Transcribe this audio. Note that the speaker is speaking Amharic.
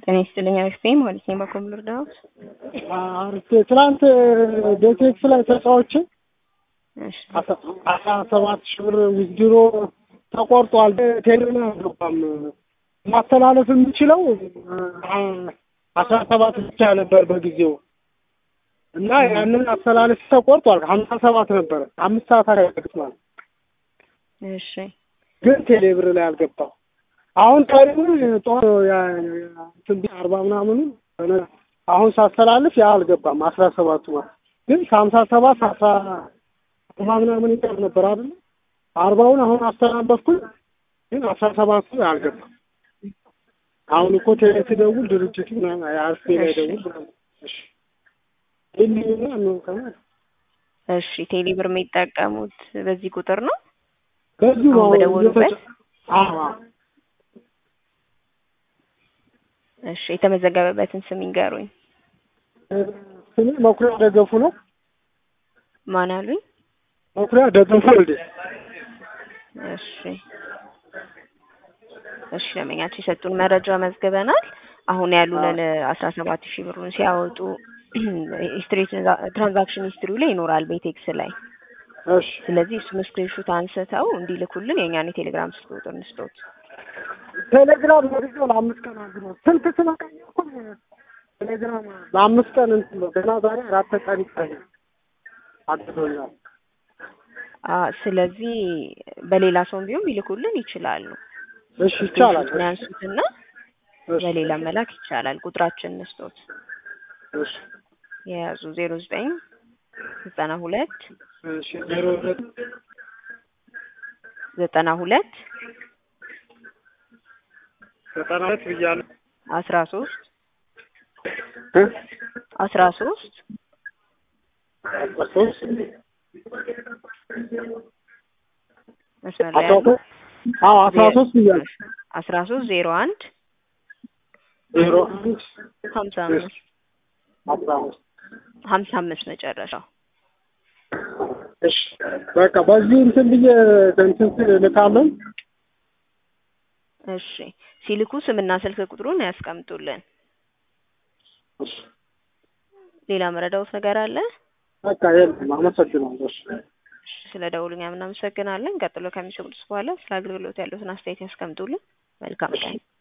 ጤና ይስጥልኝ አሪፍ ማለት ነው። በኮም ልርዳዎት? አሪፍ ትናንት ዴቴክስ ላይ ተጫዎች እሺ አስራ ሰባት ሺህ ብር ዊዝድሮ ተቆርጧል። ቴሌና አልገባም ማስተላለፍ የምችለው አስራ ሰባት ብቻ ነበር በጊዜው እና ያንን አስተላለፍ ተቆርጧል። ሀምሳ ሰባት ነበረ አምስት ሰዓት አያደርግት ማለት እሺ ግን ቴሌ ብር ላይ አልገባም። አሁን ቀሪውን ጦር እንትን አርባ ምናምኑ አሁን ሳስተላልፍ ያ አልገባም አስራ ሰባቱ ማለት ግን ከሀምሳ ሰባት አስራ አርባ ምናምን ይቀር ነበር አይደለ? አርባውን አሁን አስተላለፍኩኝ ግን አስራ ሰባቱ አልገባም። አሁን እኮ ቴሌ ሲደውል ድርጅቱ ምናምን አርፌ ላይ ደውል ምናምን እሺ ይህንና ነው ከማለት እሺ ቴሌ ብር የሚጠቀሙት በዚህ ቁጥር ነው? በዚሁ ነው አሁን በደወሉበት? አዎ እሺ የተመዘገበበትን ስም ይንገሩኝ። ስሜ መኩሪያ ደገፉ ነው። ማን አሉኝ? መኩሪያ ደገፉ ወልዴ። እሺ እሺ ለመኛቸው የሰጡን መረጃ መዝግበናል። አሁን ያሉንን አስራ ሰባት ሺህ ብሩን ሲያወጡ ሂስትሪ ትራንዛክሽን ሂስትሪው ላይ ይኖራል ቤቴክስ ላይ። እሺ ስለዚህ እሱን ስክሪንሾት አንስተው እንዲልኩልን የእኛን የቴሌግራም ስልክ ቁጥር እንስጦት። ቴሌግራም ወዲያው ለአምስት ቀን አግሮ ስልክ ስለቀየርኩ ቴሌግራም ለአምስት ቀን እንትን ነው ገና ዛሬ አራት ቀን ይቀኛል አግዶኛል። አ ስለዚህ በሌላ ሰውም ቢሆን ቢልኩልን ይችላሉ። እሺ ይቻላል። ስክሪንሾቱን ያንሱትና እሺ በሌላ መላክ ይቻላል። ቁጥራችን እንስጦት እሺ የያዙ ዜሮ ዘጠኝ ዘጠና ሁለት እሺ ዜሮ ሁለት ዘጠና ሁለት ዘጠና ሁለት ብያለሁ አስራ ሶስት እ አስራ ሶስት አስራ ሶስት መስመር ላይ አስራ ያሉ ሶስት አዎ አስራ ሶስት ብያለሁ አስራ ሶስት ዜሮ አንድ ዜሮ አንድ ሀምሳ አምስት አስራ አምስት ሀምሳ አምስት መጨረሻው እሺ በቃ በዚህ እንትን ብዬ እንትን ስል እልካለሁ። እሺ ሲልኩ ስምና ስልክ ቁጥሩን ያስቀምጡልን። እሺ ሌላ መረዳውት ነገር አለ? በቃ የለም አመሰግናለሁ። እሺ ስለ ደውሉኛ እናመሰግናለን። ቀጥሎ ከሚሰሙት በኋላ ስለ አገልግሎት ያሉትን አስተያየት ያስቀምጡልን። መልካም ቀን።